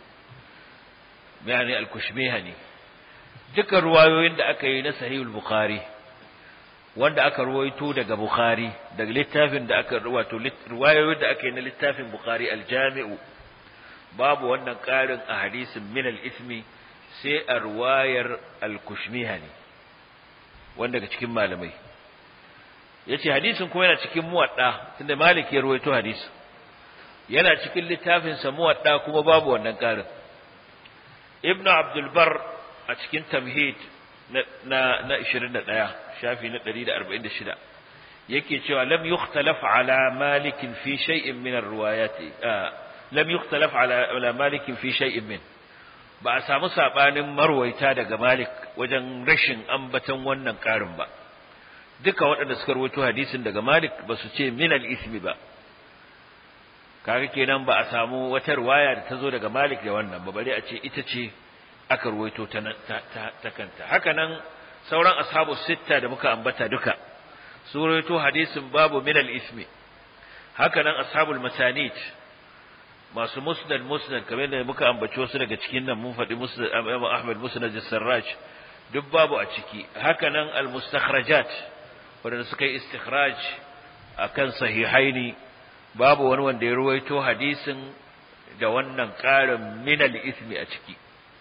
yani al-kushmihani duka ruwayoyin da aka yi na sahihul bukhari wanda aka ruwaito daga bukhari daga littafin da aka wato ruwayoyin da aka yi na littafin bukhari al-jami'u babu wannan karin a hadisin min al-ismi sai a ruwayar al-kushmihani wanda daga cikin malamai yace hadisin kuma yana cikin muwadda tunda malik ya ruwaito hadisi yana cikin littafin sa muwadda kuma babu wannan karin ibnu abdul bar a cikin tamhid na na 21 shafi na 146 yake cewa lam yukhtalaf ala malik fi shay'in min ar-riwayat lam yukhtalaf ala ala malik fi shay'in min ba a samu sabanin marwaita daga malik wajen rashin ambaton wannan karin ba duka waɗanda suka rawaito hadisin daga malik ba su ce min al-ismi ba kaga kenan ba a samu wata riwaya da ta zo daga Malik da wannan ba bare a ce ita ce aka ruwaito ta ta kanta haka nan sauran ashabu sitta da muka ambata duka su ruwaito hadisin babu min al-ismi haka nan ashabul masanid masu musnad musnad kamar da muka ambaci wasu daga cikin nan mun faɗi musnad Ahmad musnad as-Sarraj duk babu a ciki haka nan al-mustakhrajat wanda suka yi istikhraj akan sahihaini babu wani wanda ya ruwaito hadisin da wannan ƙarin minal ismi a ciki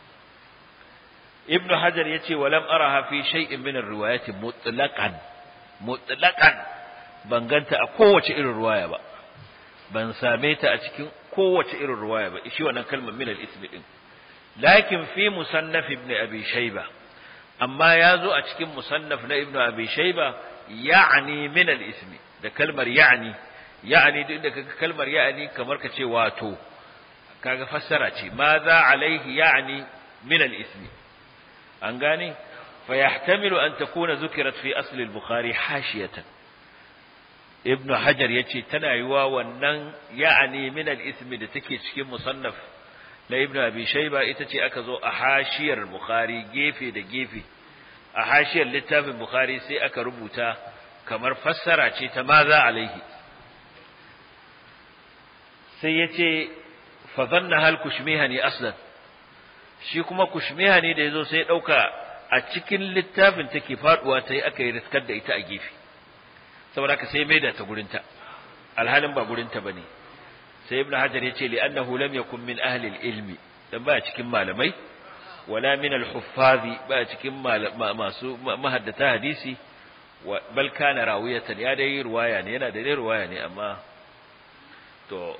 ibnu hajar yace walam araha fi shay'in min ar-riwayati mutlaqan mutlaqan ban ganta a kowace irin ruwaya ba ban same ta a cikin kowace irin ruwaya ba shi wannan kalmar minal ismi din lakin fi musannaf ibn abi shayba amma yazo a cikin musannaf na ibnu abi shayba ya'ni minal ismi da kalmar ya'ni ya'ani duk da kaga kalmar ya'ani kamar ka ce wato kaga fassara ce ma za alaihi ya'ni min al-ismi an gane fa yahtamilu an takuna zukirat fi asl al-bukhari hashiyatan ibn hajar yace tana yiwa wannan ya'ani min al-ismi da take cikin musannaf na ibn abi shayba ita ce aka zo a hashiyar bukhari gefe da gefe a hashiyar littafin bukhari sai aka rubuta kamar fassara ce ta maza alaihi sai yace fa dhanna hal kushmihani aslan shi kuma kushmihani da yazo sai ya dauka a cikin littafin take faduwa ta yi aka yi riskar da ita a gefe saboda haka sai maida ta gurinta alhalin ba gurinta bane sai ibnu hajar yace li annahu lam yakun min ahli ilmi dan ba cikin malamai wala min al-huffazi ba cikin masu mahaddata hadisi bal kana rawiyatan ya dai ruwaya ne yana da dai ruwaya ne amma to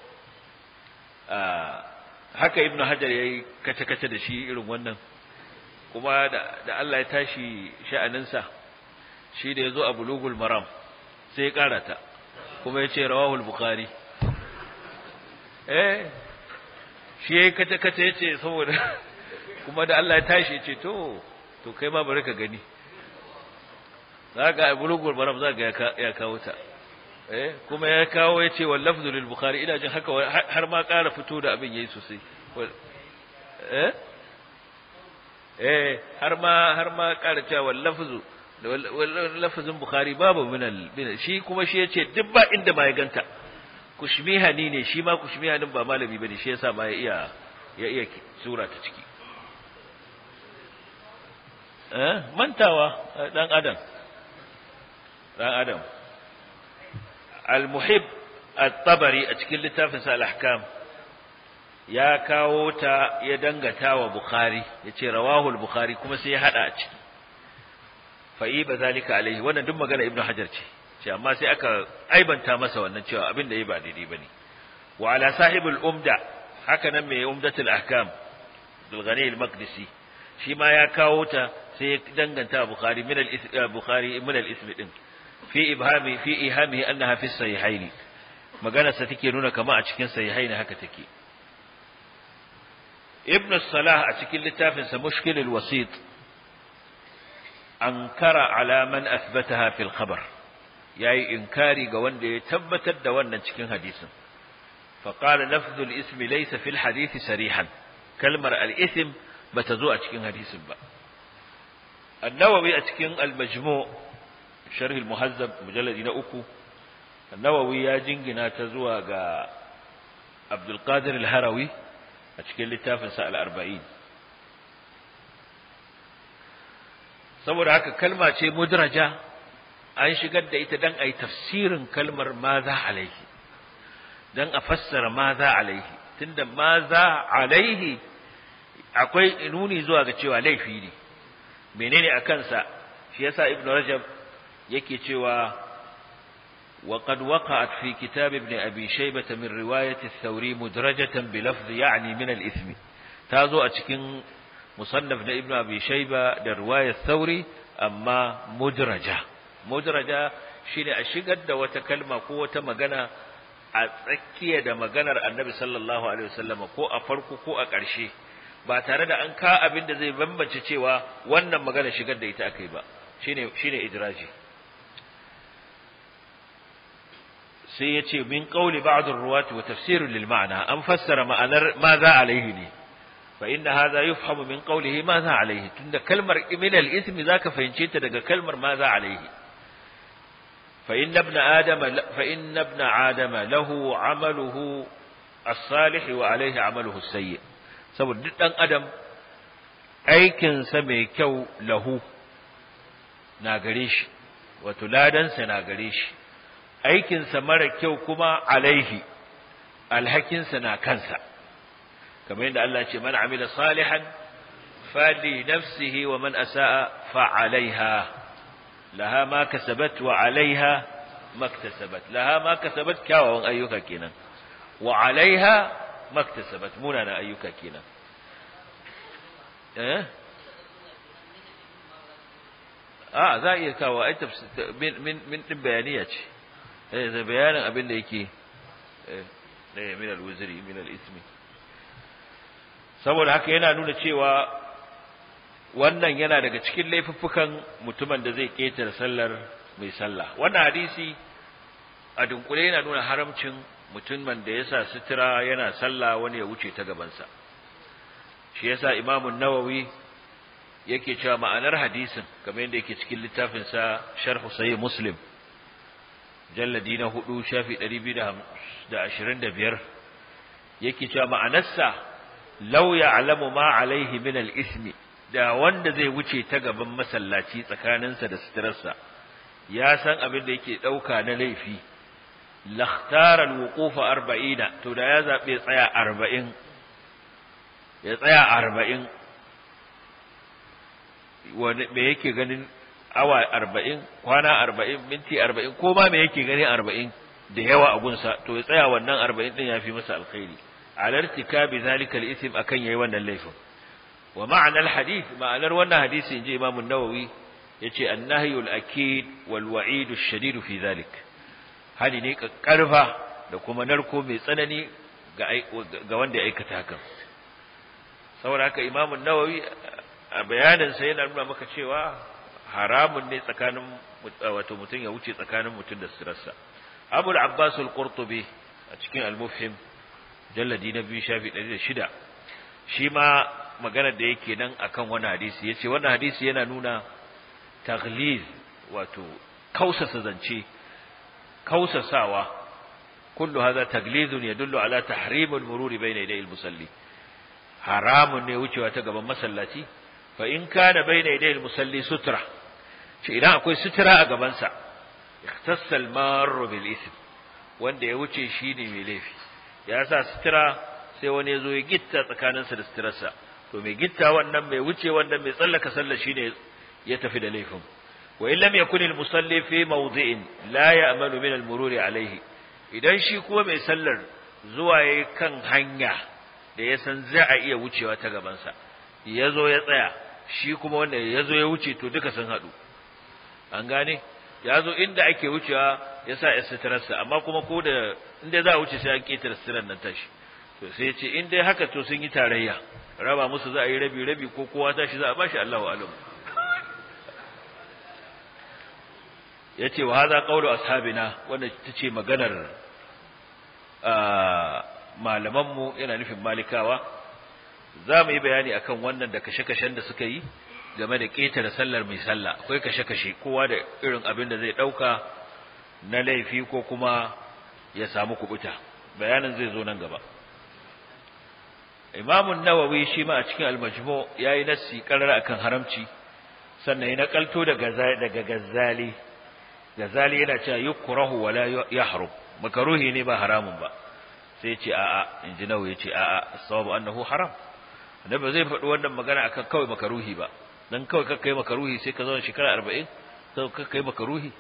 haka ibnu hajar yayi kace kace da shi irin wannan kuma da Allah ya tashi sha'aninsa shi da yazo a bulugul maram sai ya karata kuma yace rawahul bukhari eh shi yayi kace kace yace saboda kuma da Allah ya tashi yace to to kai ma bari ka gani zaka bulugul maram zaka ya kawo ta eh kuma ya kawo yace wal lafzu lil bukhari ina jin haka har ma ƙara fito da abin yayi sosai eh eh har ma har ma ƙara cewa wal lafzu lafzin bukhari babu min al shi kuma shi yace duk ba inda ma ya ganta kushmihani ne shi ma kushmihanin ba malami bane shi yasa ma ya iya ya iya sura ta ciki eh mantawa dan adam dan adam al-muhib at-tabari a cikin littafin sa al-ahkam ya kawo ta ya dangata wa bukhari yace rawahu al-bukhari kuma sai ya hada a ciki fa'i ba zalika alaihi wannan duk magana ibnu hajar ce ce amma sai aka aibanta masa wannan cewa abin da yayi ba daidai bane wa ala sahibul umda haka nan mai umdatul ahkam bil ghani al-maqdisi shi ma ya kawo ta sai ya danganta bukhari min al-bukhari min al-ism din fi ibhami fi ihami annaha fi sahihaini magana sa take nuna kama a cikin sahihaini haka take ibn salah a cikin littafin sa mushkil al-wasit ankara ala man athbataha fil khabar yayi inkari ga wanda ya tabbatar da wannan cikin hadisin fa qala lafdhu al-ism laysa fil hadith sarihan kalmar al-ism bata zo a cikin hadisin ba an-nawawi a cikin al-majmu' sharh al-muhazzab mujalladi na uku an-nawawi ya jingina ta zuwa ga abdul qadir al-harawi a cikin littafin sa al-arba'in saboda haka kalma ce mudraja an shigar da ita dan ayi tafsirin kalmar maza alaihi dan a fassara maza alaihi tunda maza alaihi akwai nuni zuwa ga cewa laifi ne menene a kansa shi yasa ibn rajab yake cewa وقد وقعت في كتاب ابن أبي شيبة من رواية الثوري مدرجة بلفظ يعني من الإثم تازو أتكين مصنف ابن أبي شيبة لرواية الثوري أما مدرجة مدرجة شيني أشيقد وتكلم قوة مغنى a tsakiya da maganar annabi sallallahu alaihi wasallam ko a farko ko a ƙarshe ba tare da an ka abin da zai bambance cewa wannan magana shigar da ita akai ba shine shine idraji sai yace min qawli ba'd ar-ruwat wa tafsir lil ma'na an fassara ma'anar ma za alaihi ne fa inna hadha yufhamu min qawlihi ma za alaihi tunda kalmar min al-ism zaka fahimce ta daga kalmar ma za alaihi فإن ابن آدم فإن ابن آدم له عمله الصالح وعليه عمله السيء saboda duk ɗan adam aikinsa mai kyau lahu na gare shi wato ladansa na gare shi aikinsa mara kyau kuma alaihi alhakinsa na kansa kamar yadda Allah ce man amila salihan fali nafsihi wa man asa'a fa alaiha laha ma kasabat wa alaiha maktasabat laha ma kasabat kyawawan ayyuka kenan wa alaiha maktasabat munana ayyuka kenan eh a za iya kawo ai min min min din bayaniya ce eh da bayanin abin da yake eh min al-wuzri min al-ismi saboda haka yana nuna cewa wannan yana daga cikin laifuffukan mutumin da zai ƙetare sallar mai sallah wannan hadisi a dunkule yana nuna haramcin mutumin da ya sa sutura yana sallah wani ya wuce ta gabansa shi yasa Imam an-Nawawi yake cewa ma'anar hadisin kamar yadda yake cikin littafin sa Sharh Sahih Muslim jalladi na 4 shafi 225 yake cewa ma'anarsa law ya'lamu ma alaihi min al-ismi da wanda zai wuce ta gaban masallaci tsakaninsa da suturarsa ya san abin da yake dauka na laifi lakhtara al-wuqufa 40 to da ya zabe tsaya 40 ya tsaya 40 wani me yake ganin awa 40 kwana 40 minti 40 ko ma me yake gani 40 da yawa a gunsa to ya tsaya wannan 40 din yafi masa alkhairi ala irtikabi zalika al-ithm akan yayi wannan laifin wa ma'ana al-hadith ma'anar wannan hadisi inji Imam an-Nawawi yace an-nahyu al-akid wal wa'id ash-shadid fi zalik hali ne karfa da kuma narko mai tsanani ga ga wanda ya aikata hakan saboda haka Imam an-Nawawi a bayanin sa yana nuna maka cewa haramun ne tsakanin wato mutum ya wuce tsakanin mutum da sirarsa Abu al-Abbas al-Qurtubi a cikin al-Mufhim jalladi na biyu shafi ɗari da shida shi ma maganar da yake nan akan wani hadisi ya ce wani hadisi yana nuna tagliz wato kausasa zance kausasawa kullu hadha taglizun yadullu ala tahrim al-mururi bayna yaday al-musalli haramun ne wucewa ta gaban masallaci fa in kana bayna yaday al-musalli sutra shi idan akwai sutura a gaban sa ikhtassa al-marru bil ism wanda ya wuce shi ne mai laifi ya sa sutura sai wani ya zo ya gitta tsakaninsa da suturarsa to mai gitta wannan mai wuce wannan mai tsallaka sallah shine ya tafi da laifin wa in lam yakun al musalli fi mawdi'in la ya'malu min al mururi alayhi idan shi kuma mai sallar zuwa yayi kan hanya da ya san za a iya wucewa ta gaban sa ya zo ya tsaya shi kuma wanda ya zo ya wuce to duka sun haɗu an gane ya zo inda ake wucewa ya sa ya suturarsa amma kuma ko da inda za a wuce sai an ƙetare suturar nan tashi to sai ya ce in dai haka to sun yi tarayya raba musu za a yi rabi rabi ko kowa tashi za a bashi Allahu alam ya ce wa haza qawlu ashabina wanda ta ce maganar malamanmu yana nufin malikawa za mu yi bayani akan wannan da kashe-kashen da suka yi game da ƙetare sallar mai sallah akwai kashe-kashe kowa da irin abin da zai ɗauka na laifi ko kuma ya samu kubuta bayanin zai zo nan gaba imamun nawawi shi ma a cikin almajmu ya yi nassi ƙarar akan haramci sannan ya nakalto daga gazali gazali yana cewa yukrahu wala yahrum makaruhi ne ba haramun ba sai ce a'a inji nawawi ya ce a'a sawabu annahu haram annabi zai faɗi wannan magana akan kawai makaruhi ba dan kawai kakka yi makaruhi sai ka zauna shekara arba'in sai kakka yi makaruhi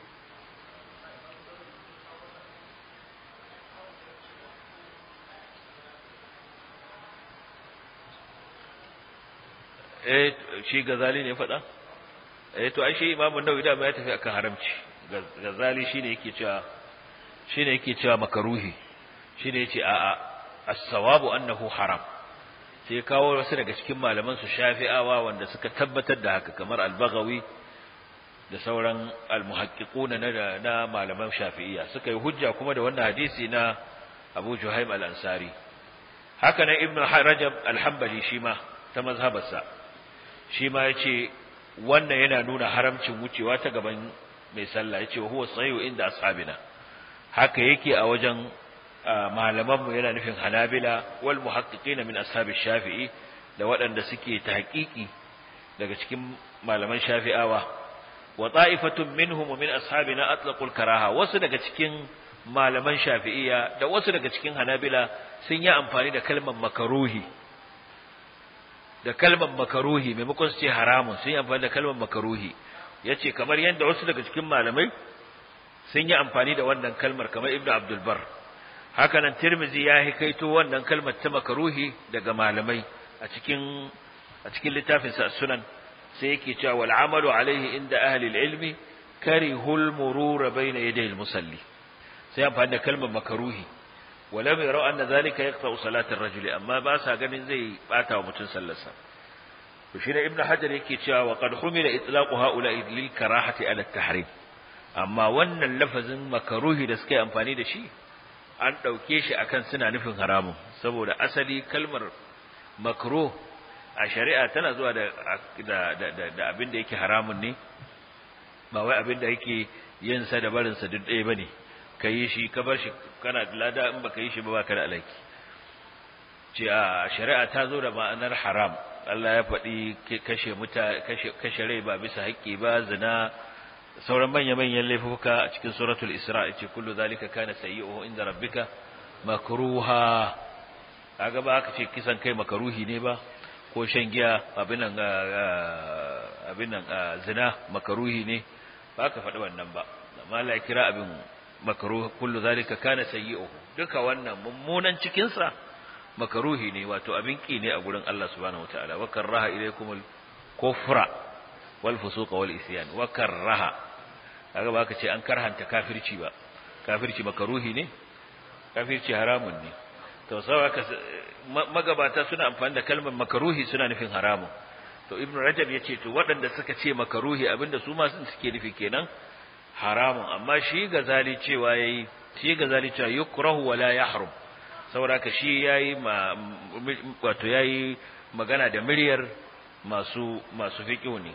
eh shi gazali ne faɗa eh to ai shi imamu nawawi da ya tafi akan haramci gazali shine yake cewa shine yake cewa makaruhi shine yace a'a as-sawabu annahu haram sai kawo wasu daga cikin malaman su shafi'awa wanda suka tabbatar da haka kamar al-baghawi da sauran al-muhaqqiquna na na malaman shafi'iyya suka yi hujja kuma da wannan hadisi na Abu Juhaym al-Ansari haka nan Ibn Rajab al-Hanbali shi ma ta mazhabarsa shi ma yace wannan yana nuna haramcin wucewa ta gaban mai sallah yace huwa sahihu inda ashabina haka yake a wajen malamanmu yana nufin hanabila wal muhaqqiqin min ashabi shafi'i da waɗanda suke tahqiqi daga cikin malaman shafi'awa wa ta'ifatun minhum min ashabina atlaqul karaha wasu daga cikin malaman shafi'iyya da wasu daga cikin hanabila sun yi amfani da kalmar makaruhi da kalmar makaruhi maimakon su ce haramun sun yi amfani da kalmar makaruhi yace kamar yadda wasu daga cikin malamai sun yi amfani da wannan kalmar kamar ibnu abdul bar haka nan tirmizi ya hikaito wannan kalmar ta makaruhi daga malamai a cikin a cikin littafin sa sunan sai yake cewa wal amalu alaihi inda ahli ilmi karihul murura bayna yaday al musalli sai amfani da kalmar makaruhi walam yara anna zalika yaqta'u salatar rajuli amma ba sa ganin zai bata wa mutun sallarsa to shi ne ibnu hajar yake cewa wa qad humila itlaqu haula lil karahati ala tahrim amma wannan lafazin makaruhi da suka yi amfani da shi an dauke shi akan suna nufin haramun saboda asali kalmar makruh a shari'a tana zuwa da da da, da abin da yake haramun ne ba wai abin da yake yin sa da barin sa duk ɗaya bane kai shi ka bar shi kana da lada in baka yi shi ba baka da alaki ce a shari'a ta zo da ma'anar haram Allah ya faɗi kashe muta kashe kashe rai ba bisa haƙƙi ba zina sauran manya-manyan laifuka a cikin suratul isra ce kullu zalika kana sayyi'uhu inda rabbika makruha kaga ba aka ce kisan kai makaruhi ne ba ko shan giya abinan abinan zina makaruhi ne ba ka faɗi wannan ba amma Allah ya kira abin makruh kullu zalika kana sayyi'uhu duka wannan mummunan cikin sa makaruhi ne wato abin ki ne a gurin Allah subhanahu wataala wa karaha ilaykumul kufra wal fusuqa wal isyan wa karaha kaga ba ka ce an karhanta kafirci ba kafirci makaruhi ne kafirci haramun ne to saboda magabata suna amfani da kalmar makaruhi suna nufin haramun to ibnu rajab yace to waɗanda suka ce makaruhi abinda su ma sun suke nufi kenan haramun amma shi gazali cewa yayi shi gazali cewa yukrahu wala yahrum saboda ka shi yayi wato yayi magana da miryar masu masu fiqh ne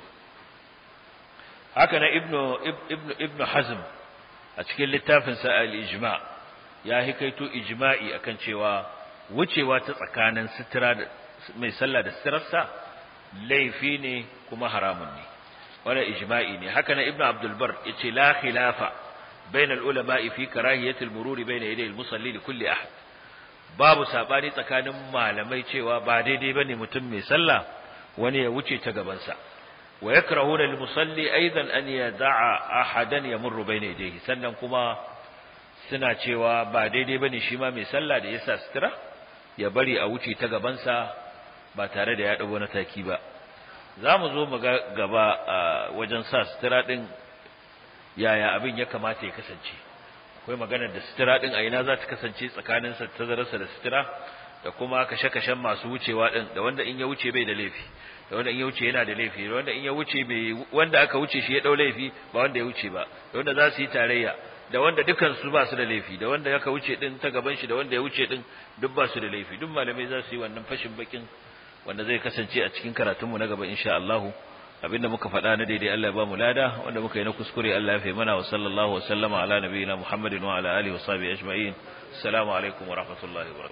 haka na ibnu ibnu ibnu hazm a cikin littafin sa al-ijma ya hikaito ijma'i akan cewa wucewa ta tsakanin sitira da mai sallah da sitirarsa laifi ne kuma haramun ne wannan ijma'i ne haka na ibnu abdul bar yace la khilafa bain al-ulama'i fi karahiyati al-mururi bain yaday al-musalli li kulli ahad babu sabani tsakanin malamai cewa ba daidai bane mutum mai sallah wani ya wuce ta gaban sa wa yakrahuna lil-musalli aidan an yada'a ahadan yamurru bayna yadayhi sannan kuma suna cewa ba daidai bane shi ma mai sallah da yasa sutura ya bari a wuce ta gaban sa ba tare da ya dago na taki ba zamu zo mu ga gaba wajen sa sutura din yaya abin ya kamata ya kasance akwai maganar da sutura din a ina za ta kasance tsakanin sa tazararsa da sutura da kuma kashe-kashen masu wucewa din da wanda in ya wuce bai da laifi da wanda in ya wuce yana da laifi da wanda in ya wuce bai wanda aka wuce shi ya dau laifi ba wanda ya wuce ba da wanda za su yi tarayya da wanda dukan su ba su da laifi da wanda aka wuce din ta gaban shi da wanda ya wuce din duk ba su da laifi duk malamai za su yi wannan fashin bakin wanda zai kasance a cikin karatun mu na gaba insha Allah abinda muka faɗa na daidai Allah ya ba mu lada wanda muka yi na kuskure Allah ya fi mana wa sallallahu wa sallama ala nabiyina Muhammadin wa ala alihi wa sahbihi ajma'in assalamu alaikum wa rahmatullahi wa